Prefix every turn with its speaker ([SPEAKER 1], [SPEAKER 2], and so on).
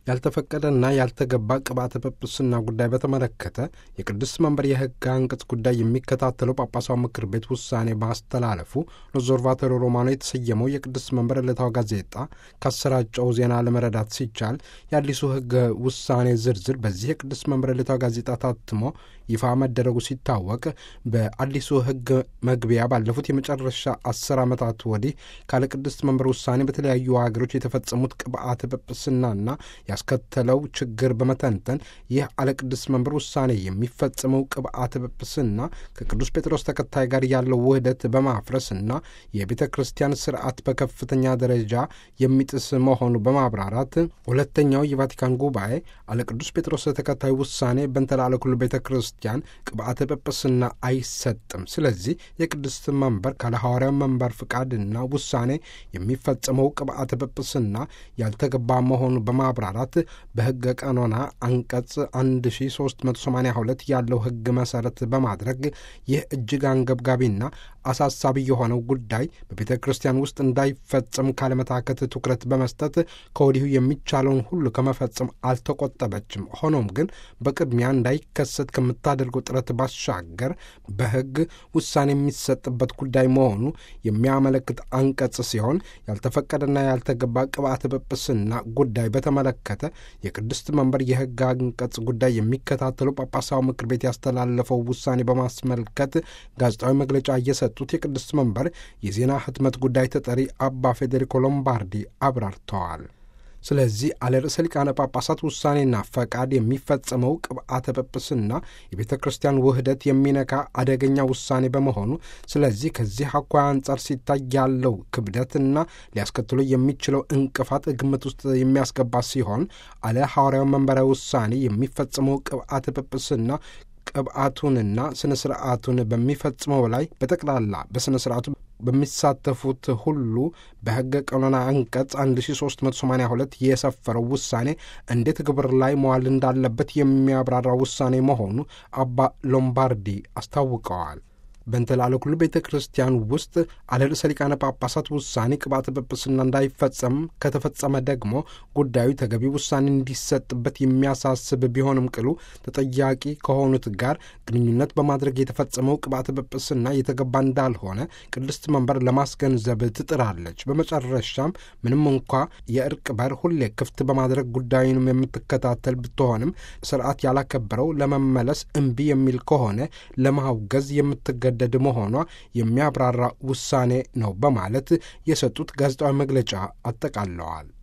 [SPEAKER 1] ያልተፈቀደና ያልተገባ ቅብአተ ጵጵስና ጉዳይ በተመለከተ የቅዱስ መንበር የሕግ አንቀጽ ጉዳይ የሚከታተለው ጳጳሳዊ ምክር ቤት ውሳኔ ማስተላለፉ ኦብዘርቫቶሪ ሮማኖ የተሰየመው የቅዱስ መንበር ዕለታዊ ጋዜጣ ካሰራጨው ዜና ለመረዳት ሲቻል የአዲሱ ሕግ ውሳኔ ዝርዝር በዚህ የቅዱስ መንበር ዕለታዊ ጋዜጣ ታትሞ ይፋ መደረጉ ሲታወቅ በአዲሱ ሕግ መግቢያ ባለፉት የመጨረሻ አስር ዓመታት ወዲህ ካለ ቅድስት መንበር ውሳኔ በተለያዩ ሀገሮች የተፈጸሙት ቅብአተ ጵጵስናና ያስከተለው ችግር በመተንተን ይህ አለ ቅድስት መንበር ውሳኔ የሚፈጸመው ቅብአተ ጵጵስና ከቅዱስ ጴጥሮስ ተከታይ ጋር ያለው ውህደት በማፍረስና የቤተ ክርስቲያን ስርዓት በከፍተኛ ደረጃ የሚጥስ መሆኑ በማብራራት ሁለተኛው የቫቲካን ጉባኤ አለ ቅዱስ ጴጥሮስ ተከታይ ውሳኔ በንተላለ ኩሉ ቤተ ክርስቲያን ቅብአተ ጵጵስና አይሰጥም። ስለዚህ የቅድስት መንበር ካለ ሐዋርያው መንበር ፍቃድና ውሳኔ የሚፈጸመው ቅብአተ ጵጵስና ያልተገባ መሆኑ በማብራራት በሕገ ቀኖና አንቀጽ 1382 ያለው ሕግ መሠረት በማድረግ ይህ እጅግ አንገብጋቢና አሳሳቢ የሆነው ጉዳይ በቤተ ክርስቲያን ውስጥ እንዳይፈጸም ካለመታከት ትኩረት በመስጠት ከወዲሁ የሚቻለውን ሁሉ ከመፈጸም አልተቆጠበችም። ሆኖም ግን በቅድሚያ እንዳይከሰት ከምታደርገው ጥረት ባሻገር በሕግ ውሳኔ የሚሰጥበት ጉዳይ መሆኑ የሚያመለክት አንቀጽ ሲሆን ያልተፈቀደና ያልተገባ ቅብአተ ጵጵስና ጉዳይ በተመለከተ የቅድስት መንበር የሕግ አንቀጽ ጉዳይ የሚከታተለው ጳጳሳዊ ምክር ቤት ያስተላለፈው ውሳኔ በማስመልከት ጋዜጣዊ መግለጫ እየሰጡት የቅድስት መንበር የዜና ህትመት ጉዳይ ተጠሪ አባ ፌዴሪኮ ሎምባርዲ አብራርተዋል። ስለዚህ አለ ርዕሰ ሊቃነ ጳጳሳት ውሳኔና ፈቃድ የሚፈጸመው ቅብአተ ጵጵስና የቤተ ክርስቲያን ውህደት የሚነካ አደገኛ ውሳኔ በመሆኑ ስለዚህ ከዚህ አኳያ አንጻር ሲታይ ያለው ክብደትና ሊያስከትሎ የሚችለው እንቅፋት ግምት ውስጥ የሚያስገባ ሲሆን አለ ሐዋርያው መንበረ ውሳኔ የሚፈጸመው ቅብአተ ጵጵስና ቅብአቱንና ስነ ስርዓቱን በሚፈጽመው ላይ በጠቅላላ በስነ ስርዓቱ በሚሳተፉት ሁሉ በሕገ ቀኖና አንቀጽ 1382 የሰፈረው ውሳኔ እንዴት ግብር ላይ መዋል እንዳለበት የሚያብራራ ውሳኔ መሆኑ አባ ሎምባርዲ አስታውቀዋል። በእንተላለ ኩሉ ቤተ ክርስቲያን ውስጥ አለ ርዕሰ ሊቃነ ጳጳሳት ውሳኔ ቅብአተ ጵጵስና እንዳይፈጸም ከተፈጸመ ደግሞ ጉዳዩ ተገቢ ውሳኔ እንዲሰጥበት የሚያሳስብ ቢሆንም ቅሉ ተጠያቂ ከሆኑት ጋር ግንኙነት በማድረግ የተፈጸመው ቅብአተ ጵጵስና የተገባ እንዳልሆነ ቅድስት መንበር ለማስገንዘብ ትጥራለች። በመጨረሻም ምንም እንኳ የእርቅ በር ሁሌ ክፍት በማድረግ ጉዳዩንም የምትከታተል ብትሆንም ስርዓት ያላከበረው ለመመለስ እምቢ የሚል ከሆነ ለማውገዝ የምትገ ደድ መሆኗ የሚያብራራ ውሳኔ ነው በማለት የሰጡት ጋዜጣዊ መግለጫ አጠቃለዋል።